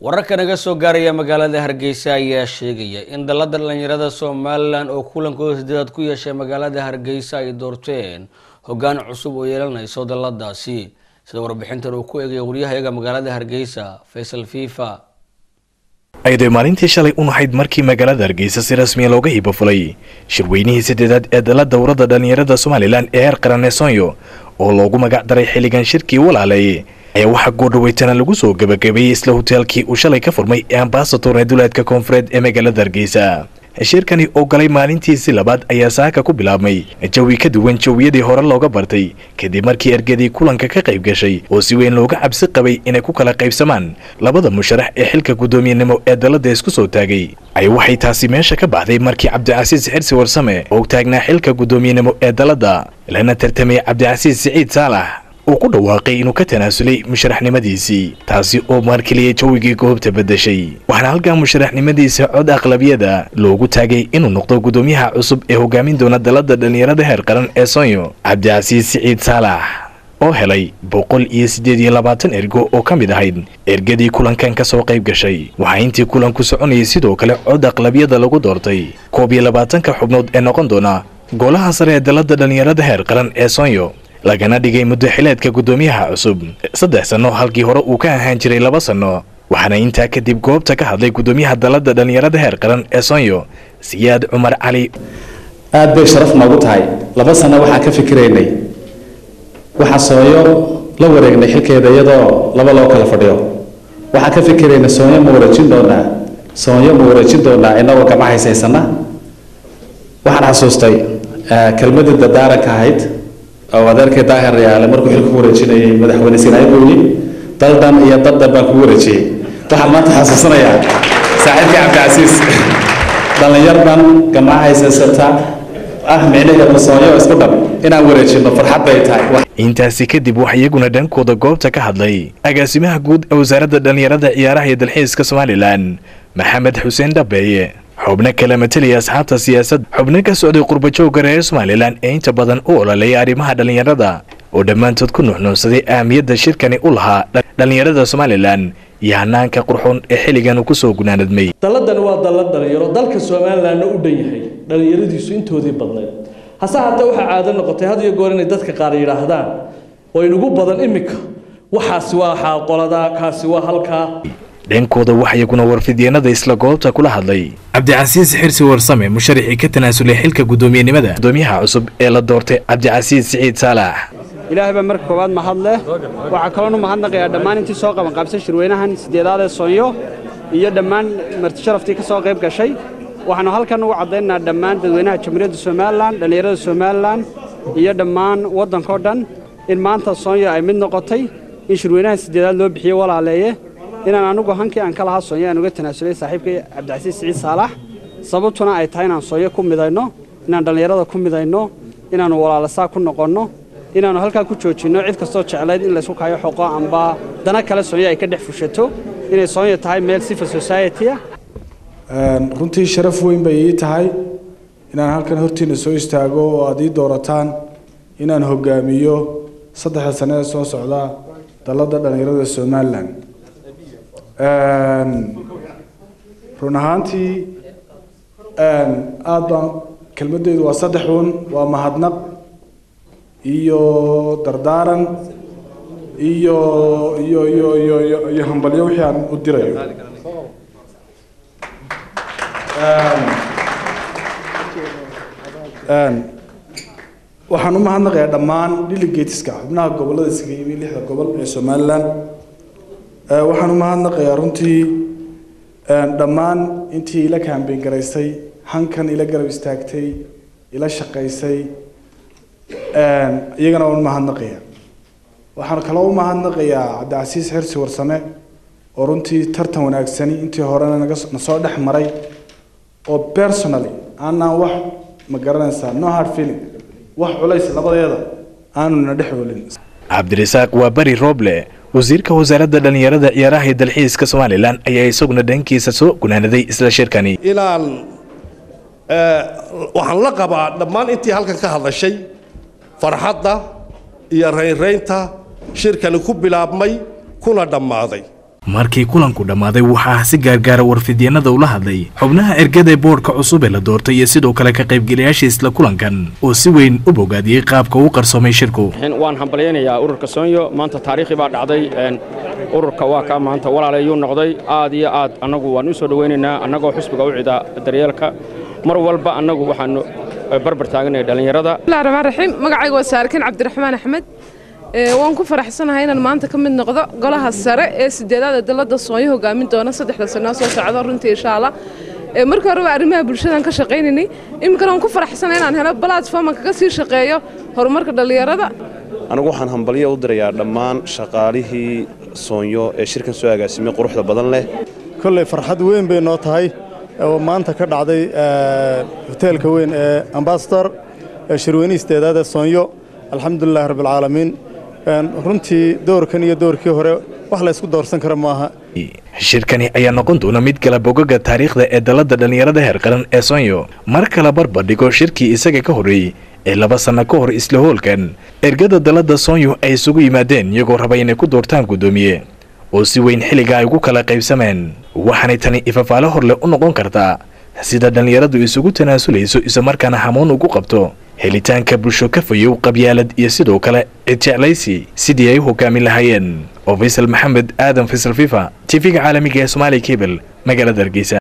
wararka naga soo gaaraya magaalada hargeysa ayaa sheegaya in dalada dhalinyarada somalilan oo kulankooda sideedaad ku yeeshay magaalada hargeysa ay doorteen hogaan cusub oo yeelanayso daladaasi sida warbixintan uu ku eegaya waryahayaga magaalada hargeysa faysal fifa ayday maalintii shalay u nahayd markii magaalada hargeysa si rasmiya looga hibo fulay shirweynihii saddeedaad ee dala dowrada dhalinyarada somalilan ee heer qaran ee soonyo oo loogu magac daray xilligan shirkii walaalay ayaa waxaa goordhaweytana lagu soo gebagabeeyey isla hoteelkii uu shalay ka furmay ee ambasator ee duleedka koonfureed ee magaalada hargeysa shirkani oo galay maalintiisii labaad ayaa saaka ku bilaabmay jawi ka duwan jawiyadii hore looga bartay kadib markii ergadii kulanka ka qayb gashay oo si weyn looga cabsi qabay inay ku kala qaybsamaan labada musharax ee xilka guddoomiyenimo ee dalada isku soo taagay ay waxay taasi meesha ka baxday markii cabdicasiis xirsi warsame oo taagnaa xilka guddoomiyenimo ee dalada lana tartamay cabdicasiis siciid saalax uu ku dhawaaqay inuu ka tanaasulay musharaxnimadiisii taasi oo maarkeliyay jawigii goobta beddeshay waxaana halkaa musharaxnimadiisa cod aqlabiyada loogu taagay inuu noqdo guddoomiyaha cusub ee hogaamin doona dalada dhalinyarada heer qaran ee soonyo cabdicasiis siciid saalax oo helay boqol iyo siddeed iyo labaatan ergo oo ka mid ahayd ergadii kulankan ka soo qayb gashay waxaa intii kulanku soconayay sidoo kale cod aqlabiyada lagu doortay koob iyo labaatanka xubnood ee noqon doona golaha sare ee dalada dhalinyarada heer qaran ee soonyo lagana dhigay muddo xileedka guddoomiyaha cusub saddex sanno halkii hore uu ka ahaan jiray laba sanno waxaana intaa kadib goobta ka hadlay guddoomiyaha dalada dhalinyarada heer qaran ee soonyo siyaad cumar cali aad bay sharaf noogu tahay laba sanno waxaan ka fikiraynay waxaa soonyo la wareegnay xilkeeda iyadoo laba loo kala fadhiyo waxaan ka fikiraynay soonyo ma wareejin doonaa soonyo ma wareejin doonaa inagoo gama haysaysana waxaan xasuustay kelmadii dadaaranka ahayd oo adeerkay daahir yaale markuu xilka ku wareejinayay madaxweyne sinaayi buu yidhi daldan iyo daddan baan kugu wareejiyey waxaan maanta xasuusanayaa saaxiibkii cabdicasiis dhallinyardan gamaa haysaysata ah micnaheedu soonyo isku dhab inaan wareejino farxad bay tahay intaasi kadib waxaa iyaguna dhankooda goobta ka hadlay agaasimaha guud ee wasaaradda dhalinyarada ciyaaraha iyo dalxiiska somalilan maxamed xuseen dhabeeye xubno kala matalaya asxaabta siyaasad xubno ka socday qurbajooga reer somalilan ee inta badan u ololeeya arrimaha dhalinyarada oo dhammaantood ku nuxnuunsaday ahamiyadda shirkani u lahaa dhalinyarada somalilan iyo hanaanka qurxoon ee xilligan uu kusoo gunaanadmay dalladan waa dallad dhalinyaro dalka somalilanna u dhan yahay dhalinyaradiisu intoodii badnayd hase haatee waxaa caado noqotay had iyo goor inay dadka qaar yidhaahdaan oo inugu badan iminka waxaasi waa xaaqoladaa kaasi waa halkaa dhankooda waxa iyaguna warfidyeenada isla goobta kula hadlay cabdicasiis xirsi warsame musharaxii ka tanaasulay xilka guddoomiyenimada guddoomiyaha cusub ee la doortay cabdicasiis siciid saalax ilaahay baa marka koowaad mahad leh waxaa kaloonu mahadnaqayaa dhammaan intii soo qaban qaabsay shirweynahan siddeedaad ee soonyo iyo dhammaan martisharaftii ka soo qayb gashay waxaanu halkan ugu caddaynaynaa dhammaan dadweynaha jamhuuriyadda somalilan dhallinyarada somalilan iyo dhammaan waddankao dhan in maanta soonyo ay mid noqotay in shirweynahan siddeedaad loo bixiyey walaaleeye inaan anugu hankii aan ka lahaa soonyo aan uga tanaasulay saaxiibkay cabdicasiis siciid saalax sababtuna ay tahay inaan soonyo ku midayno inaan dhallinyarada ku midayno inaannu walaalasaa ku noqonno inaannu halkaa ku joojinno cid kastoo jeclayd in laysku kaayo xoqo amba dana kale soonyo ay ka dhex fushato inay soonyo tahay meel civil society ah runtii sharaf weyn bay ii tahay inaan halkan hortiina soo istaago oo aad ii doorataan inaan hogaamiyo saddexda sane ee soo socda dalladda dhallinyarada somalilan run ahaantii aada baan kelmaddeedu waa saddex un waa mahadnaq iyo dardaaran iyo iyo iyo iyo iyo iyo hambalyo wixii aan u dirayo waxaan u mahadnaqayaa dhammaan delegateska xubnaha gobollada isaga yimi lixda gobol ee somalilan waxaan u mahadnaqayaa runtii dhammaan intii ila kaambeyn garaysay hankan ila garab istaagtay ila shaqaysay iyagana waan u mahadnaqaya waxaan kaloo u mahadnaqayaa cabdicasiis xirsi warsame oo runtii tartan wanaagsani intii horena naga nasoo dhex maray oo personally aanaan wax ma garanaysaa no hard feeling wax culays labadeeda aanu na dhex oolin cabdirasaaq waa bari rooble wasiirka wasaaradda dhalinyarada ciyaaraha iyo dalxiiska somalilan ayaa isaguna dhankiisa soo gunaanaday isla shirkani inaan waxaan la qabaa dhammaan intii halkan ka hadlashay farxadda iyo raynraynta shirkani ku bilaabmay kuna dhammaaday markii kulanku dhammaaday waxaa si gaargaara warfidyenada ula hadlay xubnaha ergada ee boodhka cusub ee la doortay iyo sidoo kale ka qaybgelayaasha isla kulankan oo si weyn u bogaadiyey qaabka uu qarsoomay shirku waan hambalyaynayaa ururka soonyo maanta taariikhi baa dhacday ururka waa kaa maanta walaalayuu noqday aad iyo aad annagu waan u soo dhowaynaynaa annagoo xusbiga u cida daryeelka mar walba annagu waxaanu barbar taaganaya dhallinyarada bismillahi raxmaan raxiim magacayga waa saarkin cabdiraxmaan axmed waan ku faraxsanahay inaan maanta ka mid noqdo golaha sare ee sideedaad ee dalladda soonyo hogaamin doona saddexda sanoo soo socdo runtii insha allah markii horeba arrimaha bulshadan ka shaqaynaynay iminkana waan ku faraxsanahay inaan helo platform kaga sii shaqeeyo horumarka dhallinyarada anigu waxaan hambalyo u dirayaa dhammaan shaqaalihii soonyo ee shirkan soo agaasimay quruxda badan leh kolley farxad weyn bay noo tahay oo maanta ka dhacday hoteelka weyn ee ambasador shirweynihii sideedaad ee soonyo alxamdulilahi rabbilcaalamiin runtii doorkan iyo doorkii hore wax la ysku doorsan kara maaha shirkani ayaa noqon doona mid kala bogaga taariikhda ee dalladda dhallinyarada heer qaran ee soonyo mar kala barbardhigo shirkii isaga ka horreeyey ee laba sanno ka hor isla hoolkan ergada dalladda soonyo ay isugu yimaadeen iyagoo raba inay ku doortaan guddoomiye oo si weyn xilliga ay ugu kala qaybsameen waxaanay tani ifafaale horleh u noqon kartaa sida dhallinyaradu isugu tanaasulayso islamarkaana hamuun ugu qabto helitaanka bulsho ka fayow qabyaalad iyo sidoo kale cid jeclaysi sidii ay u hogaamin lahaayeen oo faysal maxamed aadan faysal fifa tv-ga caalamiga ee somaaliya kebel magaalada hargeysa